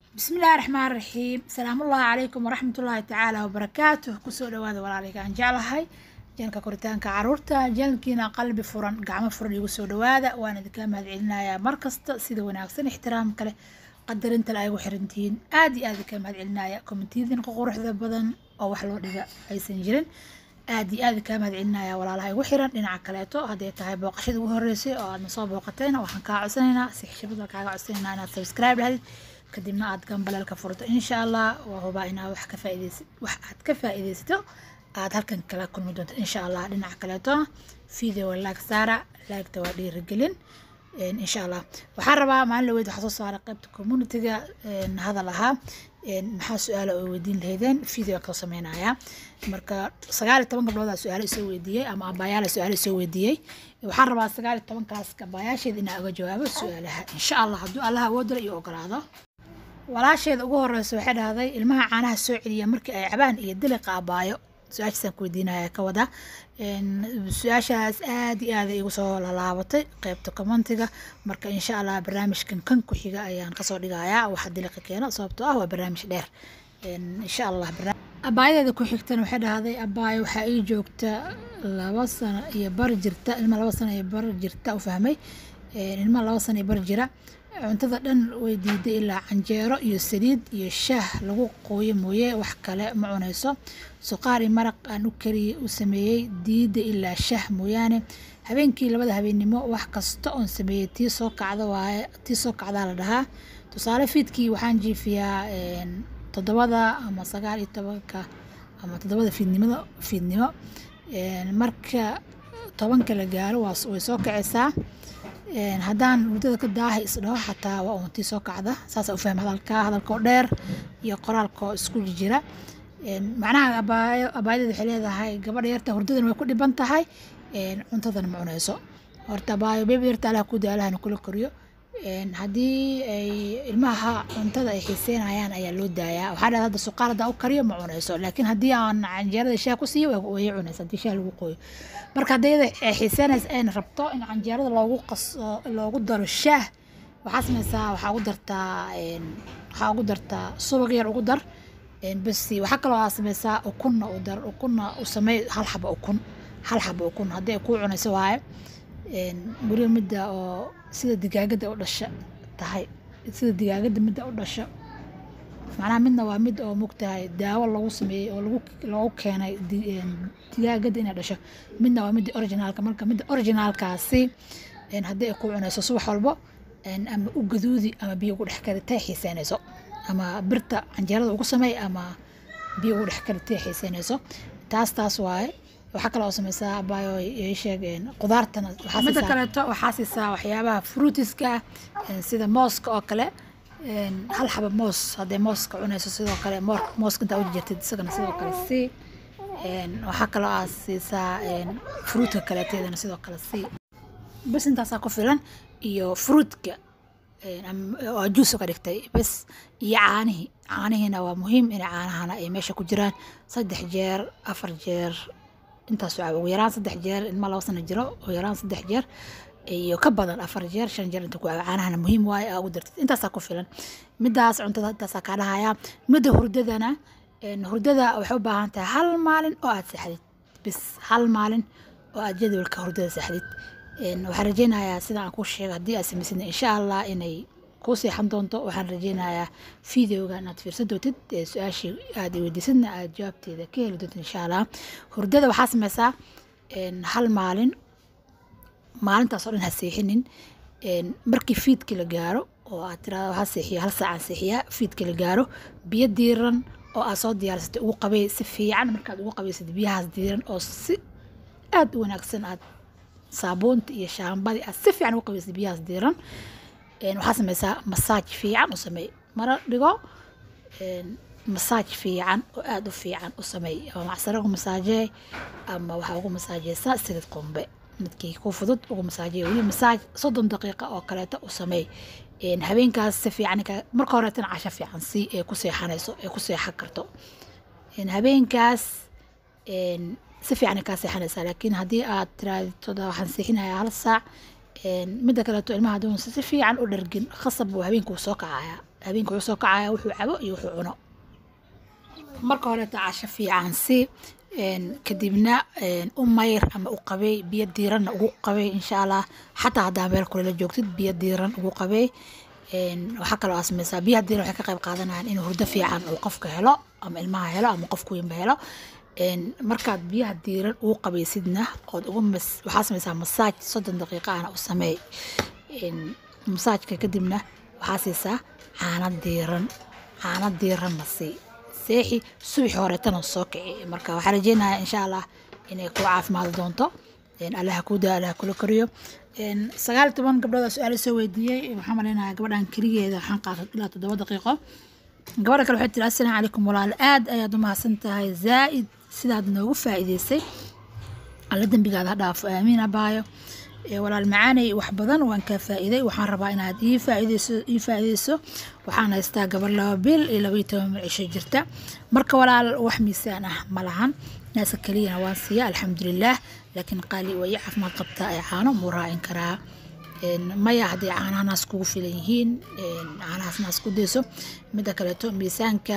bismillahi raxmaan raxiim salaamullahi calaykum waraxmatullaahi tacaala wabarakaatuh kusoo dhawaada walaaleyga aan jeclahay janalka koritaanka caruurta janalkiina qalbi furan gacmo furan igu soo dhawaada waan idinkaa mahad celinayaa markasta sida wanaagsan ixtiraam kale qadarinta la ay ugu xirantihiin aad iyo aad idinkaa mahad celinaya komitiyadin quruxda badan oo wax loo dhiga aysan jirin aad iyo aad idinkaa mahad celinaya walaalaha igu xiran dhinaca kaleeto hadday tahay booqashada ugu horeysay oo aadna soo booqatayna waxaan kaa codsanaynaa si xishabada kaaga codsanaynaa inaad subscribe dhahdid kadibna aad gambaleelka furto insha allah waa hubaa inaad wax ka faaideysa wax aad ka faa'iideysato aad halkan kala kulmi doonto insha allah dhinaca kaleeto video laag saara laagta waa dhiirigelin insha allah waxaan rabaa maalin laweyd waxaa soo saaray qaybta communityga hadal ahaa maxaa su-aala oo weydiin lahaydeen video kasoo sameynaya marka sagaal iyo toban gabdhoodaa su-aalo isoo weydiiyey ama abaayaala su-aalo isoo weydiiyey waxaan rabaa sagaal iyo tobankaas abaayaasheeda inaa uga jawaabo su-aalaha insha allah hadduu allaha awoodala iyo ogolaado walaasheeda ugu horeysa waxay dhahday ilmaha caanaha soo celiya markii ay cabaan iyo diliqa abaayo su-aashaasaan ku weydiinaya ka wada su-aashaas aad iyo aad igu soo lalaabatay qeybta commentiga marka insha allah barnaamijkan kan ku xiga ayaan kasoo dhigayaa waxa diliqa keeno sababtoo ah waa barnaamij dheer insha allah abaayadeeda ku xigtana waxay dhahday abaayo waxaa ii joogta laba sano iyo bar jirta ilma laba sano iyo bar jirta u fahmay ilma laba sano iyo bar jira cuntada dhan way diiday ilaa canjeero iyo saliid iyo shaah lagu qooyo mooye wax kale ma cunayso suqaar iyo maraq aan u kariyey u sameeyey diida ilaa shaah mooyaane habeenkii labada habeennimo wax kasta oon sameeyey tii soo kacda waaye tii soo kacdaa la dhahaa tusaale fiidkii waxaan jiifiyaa toddobada ama sagaal iyo tobanka ama toddobada fiidnimada fiidnimo marka tobanka la gaaro way soo kacaysaa haddaan muddada ka daaha isdhaho xataa waa untii soo kacda saasa u fahma hadalka hadalkoo dheer iyo qoraalkoo isku jira macnaha abaayo abaayadeed waxay leedahay gabadha yarta hurdadan way ku dhiban tahay cuntadana ma cunayso horta abaayo bebi yarta alaha ku daalahana kula koriyo haddii ay ilmaha cuntada ay xiiseynayaan ayaa loo daayaa waxaa dhahda hadda suqaar haddaa u kariyo ma cunayso laakiin haddii aan canjeerada shaah ku siiyo way cunaysa haddii shaah lagu qooyo marka haddii iyada ay xiiseynaysa ayna rabto in canjeerada loogu qaso loogu daro shaah waxaa samaysaa waxaa ugu dartaa waxaa ugu dartaa subag yar ugu dar bas waxaa kaloo aa samaysaa ukunna u dar ukunna u samey hal xaba ukun hal xaba ukun haddii ay kuu cunayso waaye weliba midda oo sida digaagada u dhasha tahay sida digaagada midda u dhasho macnaha midna waa mid oo mogtahay daawo lagu sameeyey oo lagu loogu keenay digaagada inay dhasho midna waa midda originaalka marka midda originaalkaasi haddii ay ku cunayso subax walbo ama u gaduudi ama biyo ugu dhex kari tay xiiseynayso ama birta canjeerada ugu sameey ama biyo ugu dhex kari tay xiiseynayso taas taas waaye waxaa kale oo sameysaa abaayo ay sheegeen qudaartana midda kaleeto waxaa siisaa waxyaabaha fruitiska sida mooska oo kale hal xaba moos hadday mooska cunayso sidoo kale mooska intaa uji jirtid isagana sidoo kale sii waxaa kaloo aa siisaa fruutka kaleeteedana sidoo kale sii bas intaasaa ku filan iyo fruutka oo juus ka dhigtay bas iyo caanihii caanihiina waa muhiim in caanahana ay meesha ku jiraan saddex jeer afar jeer intaas ugu yaraan saddex jeer ilma laba sano jiro ugu yaraan saddex jeer iyo ka badan afar jeer shan jeer inta ku cabo caanahana muhiim waaye aa ugu dartid intaasaa ku filan midaas cuntada intaasaa kaa dhahayaa midda hurdadana hurdada waxay u baahan tahay hal maalin oo aad seexdid bis hal maalin oo aad jadwalka hurdada seexdid waxaan rajeynayaa sida aan ku sheega haddii aad samaysid insha allah inay kuu seexan doonto waxaan rajeynayaa videoga inaad fiirsan doontid su-aashii aad weydiisadna aad jawaabteeda ka heli doontid insha allah hurdada waxaa sameysaa hal maalin maalintaasoo dhan ha seexinin markii fiidkii la gaaro oo aad tirahdo ha seexiyo hal saacaan seexiyaa fiidkii la gaaro biyo diiran oo aad soo diyaarsatay ugu qabay si fiican markaad ugu qabaysad biyahaas diiran oo si aad u wanaagsan aad saabuunta iyo shaambadii aad si fiican ugu qabaysad biyahaas diiran waxaa sameysaa masaaj fiican u sameey mara dhigo masaaj fiican oo aada u fiican u sameey ama macsaro ugu masaajee ama waxaa ugu masaajeysaa silid qumbe midkii ku fudud ugu masaajee weli masaaj soddon daqiiqa oo kaleeto u sameey habeenkaas si fiican marka horeetana casho fiican si ee ku seexanayso ee ku seexan karto habeenkaas si fiican kaa seexanaysaa laakiin haddii aad tiraahdo waxaan seexinayaa hal saac midda kaleeto ilmaha haduun si fiican u dhargin khasab buu habeenkuu soo kacayaa habeenka wuxuu soo kacaya wuxuu cabo iyo wuxuu cuno marka horeeta casho fiican si kadibna u mayr ama u qabey biyo diiranna ugu qabey insha allah xataa haddaa meel kulala joogtid biyo diiran ugu qabey waxaa kaloo aa sameysaa biyaha diiran waxay ka qayb qaadanayaan in hurdo fiican uu qofka helo ama ilmaha helo ama qofku weynba helo markaad biyaha diiran ugu qabaysidna ood ugu waxaa sameysaa masaaj soddon daqiiqa ana u sameey masaajka kadibna waxaa siisaa caano diiran caano diiranna sii seexi subaxi horeetana soo kici marka waxaa rajeynayaa insha allah inay ku caafimaadi doonto allaha kuu daa allaha kula koriyo sagaal toban gabdhooda su-aal soo weydiiyey waxaan maleynayaa gabadhan keligeeda waxaan qaatay ilaa toddoba daqiiqo gabadha kale waxay tiri assalaamu calaykum walaal aad ayaad u mahadsan tahay zaa'id sidaad noogu faa'iideysay alla dembigaada ha dhaafo aamiin abaayo walaal macaanay wax badan waan kaa faa'iiday waxaan rabaa inaad ii faa'iideyso ii faa'iideyso waxaan haystaa gabar laba bil iyo laba iyo toban mil cisho jirta marka walaal wax miisaan ah ma lahan naasa keliyana waan siiya alxamdulilaah laakiin qaali way ii caafimaad qabtaa ee caano muu raacin karaa maya hadday caanaha naas kugu filan yihiin caanahaas naas ku dayso midda kaleeto miisaanka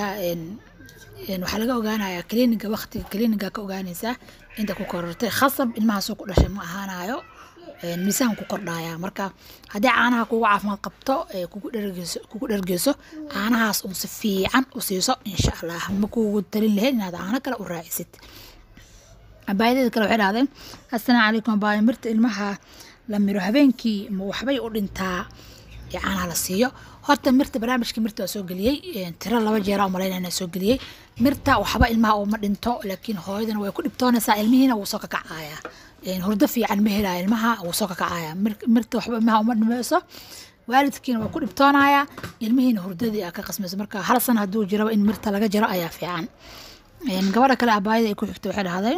waxaa laga ogaanayaa kliniga waqtiga kliniga ka ogaanaysaa inta ku korortay khasab ilmahaasoo ku dhashay ma ahaanayo miisaan ku kordhaya marka haddii caanaha kugu caafimaad qabto kugu dhergeyso kugu dhergeyso caanahaas uun si fiican u siiso insha allah ma kugu talin lahayn inaad caano kale u raacisid abaayadeeda kale waxay dhahdeen assalaamu calaykum abaayo mirta ilmaha la miro habeenkii ma waxbay u dhintaa caanaha la siiyo horta mirta barnaamijka mirta waa soo geliyey tiro laba jeera umalaynayna soo geliyey mirta waxba ilmaha uma dhinto laakiin hooyadana way ku dhibtoonaysaa ilmihiina wuu soo kakacaya hurdo fiican ma helaya ilmaha wuu soo kakacaya mirta waxba ilmaha uma dhimayso waalidkiina waa ku dhibtoonaya ilmihiina hurdadii aa ka qasmayso marka hal sana hadduu jiraba in mirta laga jaro ayaa fiican gabadha kale abaayada ay ku xigto waxay dhahday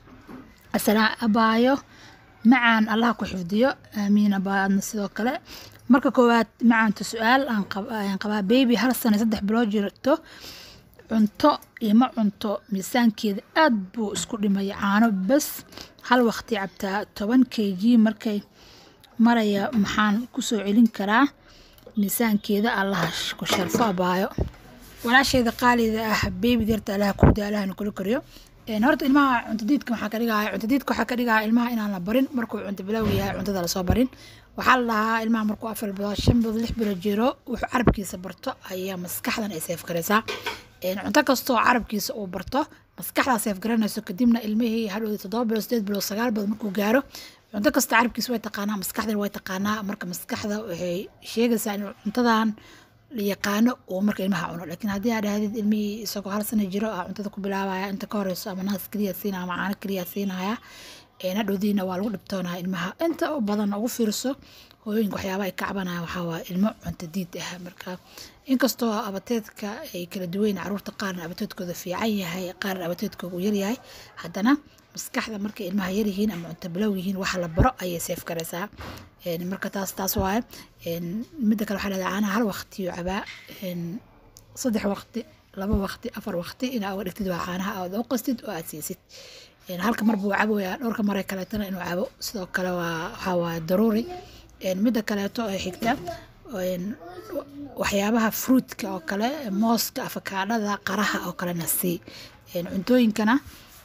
asalaa abaayo macaan allah ku xifdiyo aamiin abaayadna sidoo kale marka koowaad macaanta su-aal aan qabaa baby hal sana saddex bilood jirto cunto ima cunto miisaankeeda aad buu isku dhimaya caano bas hal waqti cabtaa toban k g markay maraya maxaan kusoo celin karaa miisaankeeda allaha ku sharfo abaayo walaasheeda qaalida ah beebi deerta allaha kuuda allahana kula koriyo horta ilmaha cuntadiidka waxaa ka dhigaya cuntadiidka waxaa ka dhigaya ilmaha inaan la barin markuu cunto bilowga yahay cuntada lasoo barin waxaa la dhahaa ilmaha markuu afar bilood shan bilood lix bilood jiro wuxuu carabkiisa barto ayaa maskaxdan ay seef garaysaa cunto kastoo carabkiisa uu barto maskaxdaa seef garanayso kadibna ilmihii hadhowda toddoba bilood sideed bilood sagaal bilood markuu gaaro cunto kasta carabkiisa way taqaanaa maskaxdan way taqaanaa marka maskaxda waxay sheegaysaa in cuntadan la yaqaano uu marka ilmaha cuno laakiin haddii aad dhahdid ilmihii isagoo hal sana jiro ah cuntada ku bilaabaya inta ka horeyso ama naas keliya siinaya ama caano keliya siinaya hadhowdiina waa lagu dhibtoonaya ilmaha inta u badan ugu fiirso hooyooyinka waxyaaba ay ka cabanaya waxaa waa ilmo cunto diid ah marka inkastoo abateedka ay kala duweyn caruurta qaarna abateedkooda fiican yahay qaarna abateedkooda uu yaryahay haddana maskaxda markay ilmaha yaryihiin ama cunto bilow yihiin waxa la baro ayay seef garaysaa marka taas taas waaye midda kale waxaa leedahay caanaha hal waqtiyo cabaa saddex waqti laba waqti afar waqti inaa uga dhigtid waa caanaha aad u qastid oo aad siisid halka mar buu caboyaa dhowrka mare kaleetana inuu cabo sidoo kale waa waxaa waaye daruuri midda kaleeto ee xigta waxyaabaha fruitka oo kale mooska afakaadhada qaraha oo kalena sii cuntooyinkana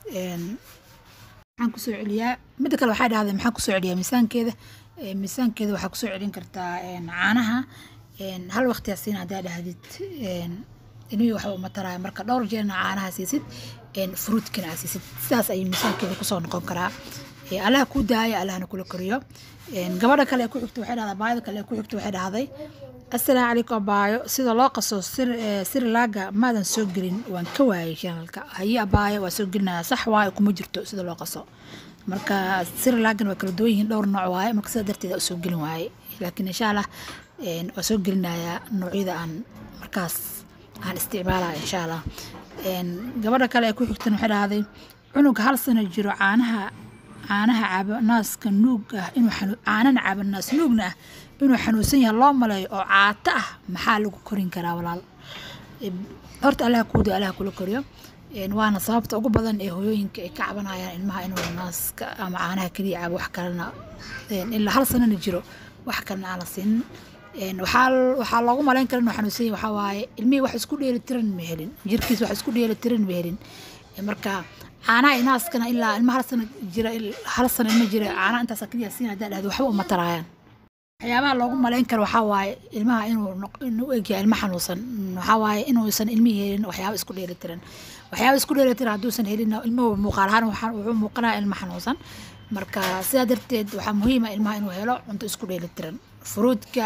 maxaan kusoo celiyaa midda kale waxay dhahdeen maxaan kusoo celiyaa miisaankeeda miisaankeeda waxaa kusoo celin kartaa caanaha hal waqti asiin haddaa dhahdid ilmihii waxba uma taraya marka dhowr jeerna caanaha siisid fruitkana aa siisid sidaas ayay miisaankeeda kusoo noqon karaa allaha kuu daaya allahna kula koriyo gabadha kale ee ku xigta waxay dhahdaa baayada kale ee ku xigta waxay dhahday assalaamu calaykum abaayo sida loo qaso sirilaga maadan soo gelin waan ka waayay shanalka haye abaayo waa soo gelinaya sax waayo kuma jirto sida loo qaso marka sirilagan waa kala duwan yihiin dhowr nooc waaye marka sidaa darteed aa soo gelin waaye laakiin insha allah waa soo gelinayaa noocyada aan markaas aan isticmaalaya insha allah gabadha kale ee ku xigtan waxay dhahday cunug hal sano jiro caanaha caanaha cabo naaska nuug ah inuu caanana cabo naas nuugna ah inuu xanuunsan yahay loo maleeyo oo caato ah maxaa lagu korin karaa walaal horta allaha kuuda allaha kula koriyo waana sababta ugu badan ee hooyooyinka ay ka cabanayaan ilmaha inuu naaska ama caanaha keliya cabo wax kalena ilaa hal sanana jiro wax kalena aan la siinin waxaa waxaa loogu malayn kara inuu xanuunsan yahay waxaa waaye ilmihii wax isku dheelitiran ma helin jirkiis wax isku dheelitiran ma helin marka caanaha inaaskana ilaa ilma hal sana jira hal sana ilma jira caanaha intaas kaliya siin haddaa dhahdo waxba uma taraayaan waxyaabaha loogu malayn karo waxaa waaye ilmaha inuu inuu egyahay ilmo xanuunsan waxaa waaye inuusan ilmihii helin waxyaaba isku dheelitiran waxyaaba isku dheelitiran hadduusan helin ilmuhu muuqaal ahaan wuxuu muuqanaya ilmo xanuunsan marka sidaa darteed waxaa muhiima ilmaha inuu helo cunto isku dheelitiran furuudka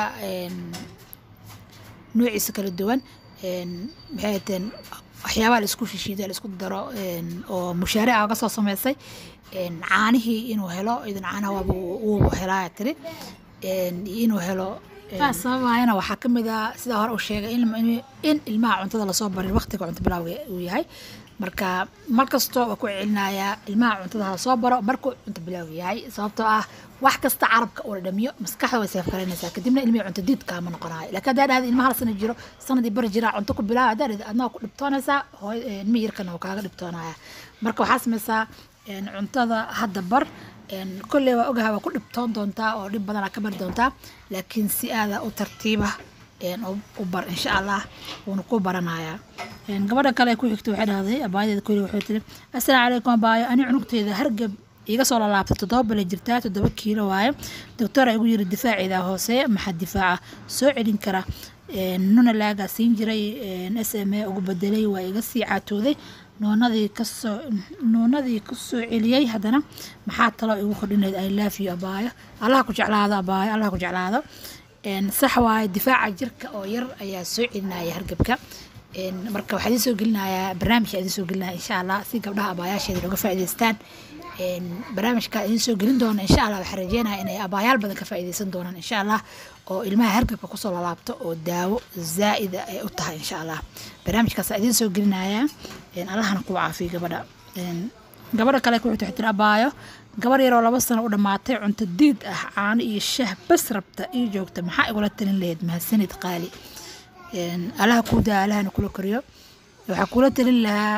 nuuciisa kala duwan maxay hateen waxyaabaha la isku shishiido la isku daro oo mushaarica uga soo sameysay caanihii inuu helo idan caanaha waaba uu helaa tiri inuu helo sababayana waxaa ka mid ah sida hore uu sheegay in ilmaha cuntada lasoo barin waqtiga cunto bilowga uu yahay marka mar kastoo waa ku celinayaa ilmaha cuntada lasoo baro markuu cunto bilowga yahay sababtoo ah wax kasta carabka uu la dhamiyo maskaxda way seef garanaysaa kadibna ilmihii cunto diid kaama noqonayo laakiin haddaa dhahda ilmaha hal sana jiro sanadii bari jiraa cunto ku bilaaba haddaa dhahda adnaa ku dhibtoonaysaa hooy ilmihii yarkana uu kaaga dhibtoonaya marka waxaa sameysaa cuntada hadda bar kolley waa ogaha waa ku dhibtoon doontaa oo dhib badanaa ka bari doontaa laakiin si aada u tartiiba u bar insha allah wuuna ku baranayaa gabadha kale ku xigta waxay dhahday abaayadeeda kolley waxay tiri assalaamu calaykum abaayo ani cunugteeda hargab iga soo lalaabtay toddoba bale jirtaa toddoba kiilo waaye doctora igu yiri difaaceeda hoose maxaa difaaca soo celin kara nuna laagaa siin jiray s m a ugu bedelay waa iga sii caatooday nuunadii kasoo nuunadii kasoo celiyey haddana maxaa talo igu kordhinayd i love you abaayo allaha ku jeclaado abaayo allaha ku jeclaado sax waaye difaaca jirka oo yar ayaa soo celinaya hargabka marka waxaa idiin soo gelinayaa barnaamijka idiin soo gelinaya insha allah si gabdhaha abaayaasheeda looga faa'iidaystaan barnaamijka idiin soo gelin doona insha allah waxaan rajeynaya inay abaayaal badan ka faa'iidaysan doonaan insha allah oo ilmaha hargabka kusoo lalaabto oo daawo zaa'ida ay u tahay insha allah barnaamijkaasa idiin soo gelinaya allahana kuu caafiyo gabadha gabadha kale ku xigta xigtir abaayo gabar yaroo laba sano u dhammaatay cunto diid ah caano iyo shah bas rabta ii joogta maxaa igula talin lahayd mahadsanid qaali allaha kuu daa allahana kula koriyo waxaa kula talin lahaa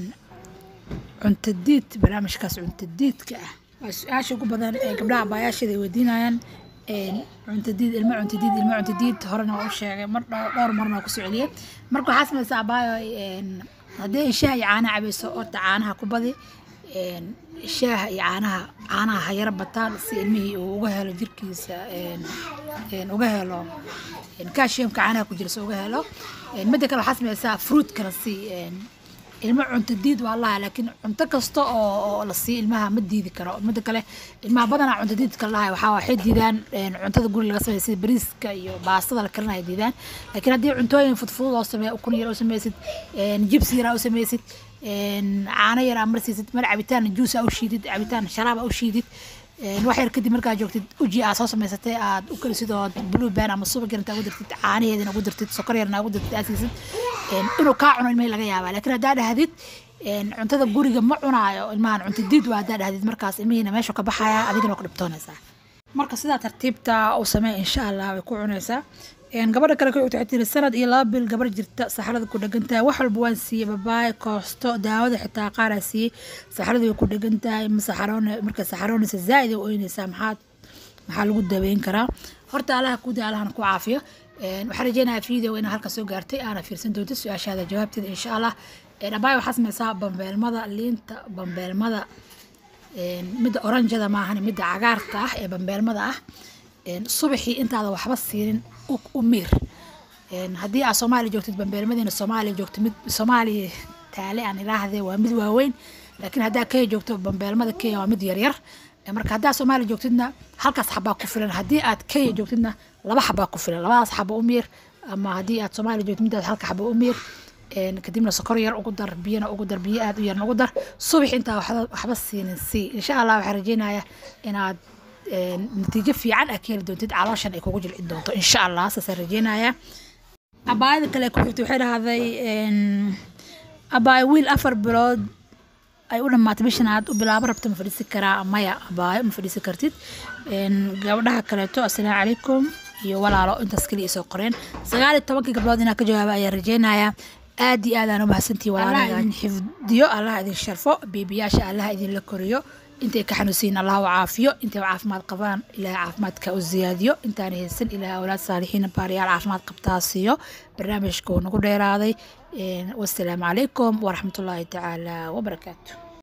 cunto diid barnaamijkaas cunto diidka ah waa su-aasha ugu badan ee gabdhaha abaayaasheeda ay weydiinayaan cunto diid ilmo cunto diid ilmo cunto diid horena waa u sheegay mar dhowr marna waa kusoo celiyay marka waxaa samaysaa abaayo haddii ay shaah iyo caanaha cabayso horta caanaha ku badi shaaha iyo caanaha caanaha ha yara bataan si ilmihii uu uga helo jirkiisa uga helo kashiyamka caanaha ku jira si uga helo midda kale waxaa samaysaa fruitkana si ilmo cunto diid waa laha laakiin cunto kasta oo la siiyo ilmaha ma diidi karo midda kale ilmaha badanaa cunto diidka lahay waxaa waxay diidaan cuntada guri laga sameeya sida bariiska iyo baastada la karinaya diidaan laakiin haddii cuntooyin fudfudud oo sameeya ukun yar oo sameysid jibsi yar oo sameysid caano yar aa marsiisid mar cabitaan juus aa u shiidid cabitaan sharaab aa u shiidid wax yar kadib markaa joogtid uji aa soo samaysatay aad u karisid oo blue ban ama subag yar intaa ugu dartid caanaheedina ugu dartid sokor yarna ugu dartid aa siisid inuu kaa cuno ilmihii laga yaabaa laakiin haddaa dhahdid cuntada guriga ma cunaayo ilmahan cunto diid waa haddaa dhahdid markaas ilmihiina meeshu ka baxaya adigana ku dhibtoonaysaa marka sidaa tartiibta u samee insha allah way ku cunaysaa gabadha kale waxay tiri sanad iyo laba bil gabar jirta saxrada ku dhegan tahay wax walba waan siiyey babaay koosto daawada xitaa qaaraa siiyey saxrada way ku dhegan tahay masaxaroon marka saxaroonaysa zaa'id ay oynaysaa maxaad maxaa lagu daweyn karaa horta allaha ku daa allahana ku caafiyo waxaan rajeynayaa video inaa halka soo gaartay aana fiirsan doonto su-aashaada jawaabteeda insha allah dhabaay waxaa sameysaa bambeelmada liinta bambeelmada midda oranjada maahan midda cagaarka ah ee bambeelmada ah subaxii intaada waxba siinin u miir haddii aad soomaaliya joogtid bambeelmadiina soomaaliya joogto mid soomaaliya taale aan ilaahdee waa mid waaweyn laakiin haddaa kenya joogto bambeelmada kenya waa mid yaryar marka haddaa soomaaliya joogtidna halkaas xabaa ku filan haddii aad kenya joogtidna laba xabaa ku filan labadaas xaba u miir ama haddii aad soomaaliya joogtid midaas halka xaba u miir kadibna sokor yar ugu dar biyana ugu dar biyo aad u yarna ugu dar subax intaa waxba siinin sii insha allah waxaan rajeynayaa inaad natiijo fiican aa ka heli doontid calooshan ay kugu jilcin doonto insha allah saasaan rajeynayaa abaayada kale ku xigtay waxay dhahday abaayo wiil afar bilood ay u dhammaatay bishan aad u bilaabo rabto ma fadhiisi karaa maya abaayo ma fadhiisi kartid gabdhaha kaleeto assalaamu calaykum iyo walaalo intaas kaliya soo qoreen sagaal iyo tobankii gabdhood inaa ka jawaaba ayaan rajeynayaa aad iyo aadaan u mahadsantihi walaalaha idin xifdiyo allah idin sharfo beebiyaasha allah idinla koriyo intay ka xanuunsiin allah u caafiyo intay caafimaad qabaan ilaahay caafimaadka u ziyaadiyo intaan haysan ilaahay awlaad saalixiin baariyaal caafimaad qabtaa siiyo barnaamijka uu nagu dheeraaday wasalaamu calaykum waraxmatullaahi tacaala wabarakaatu